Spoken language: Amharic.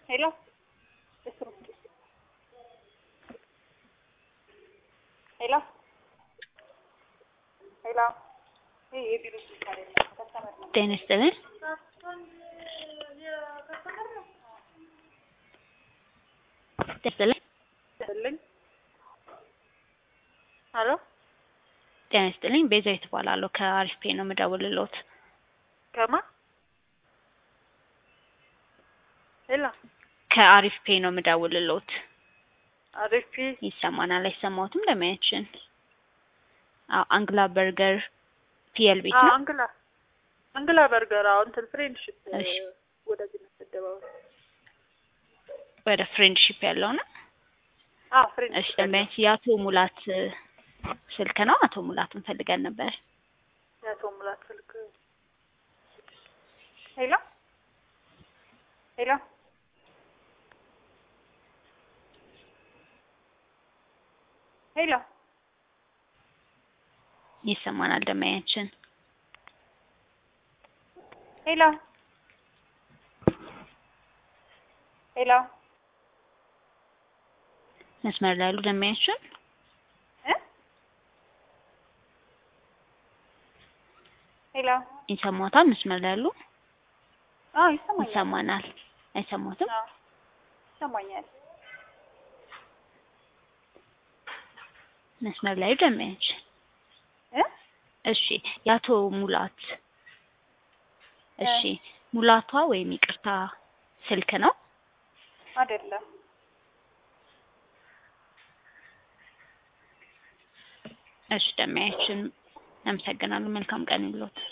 ሄሎ ሄሎ ሄሎ ይሄ የቢሮ ስልክ አይደለም፣ ከስተመር ነው። ጤና ይስጥልኝ። ጤና ይስጥልኝ። ይስጥልኝ። ሄሎ ጤና ይስጥልኝ። ቤዛዊት እባላለሁ ከአሪፍ ፔ ነው የምደውልልዎት። ከማ ሄሎ ከአሪፍ ፔ ነው የምደውልልዎት። አሪፍ ይሰማናል አይሰማዎትም? ለማያችን አዎ፣ አንግላ በርገር ፒኤል ቤት ነው። አንግላ አንግላ በርገር አዎ፣ እንትን ፍሬንድሺፕ እሺ። ወደዚህ ነው አደባባይ። ወደ ፍሬንድሺፕ ያለው ነው። አዎ እሺ፣ ፍሬንድሺፕ ለማያች የአቶ ሙላት እ፣ ስልክ ነው። አቶ ሙላትን ፈልገን ነበር። የአቶ ሙላት ስልክ ሄሎ ሄሎ ሄሎ ይሰማናል ደማያችን። ሄሎ ሄሎ መስመር ላይ ያሉ ደማያችን እ ሄሎ ይሰማዎታል? መስመር ላይ ያሉ አዎ ይሰማኛል። ይሰማናል። አይሰማዎትም? አዎ ይሰማኛል። መስመር ላይ ደማያችን። እ እሺ የአቶ ሙላት እሺ ሙላቷ ወይም ይቅርታ ስልክ ነው። አይደለም እሺ ደማያችን፣ አመሰግናለሁ። መልካም ቀን ይሁንልዎት።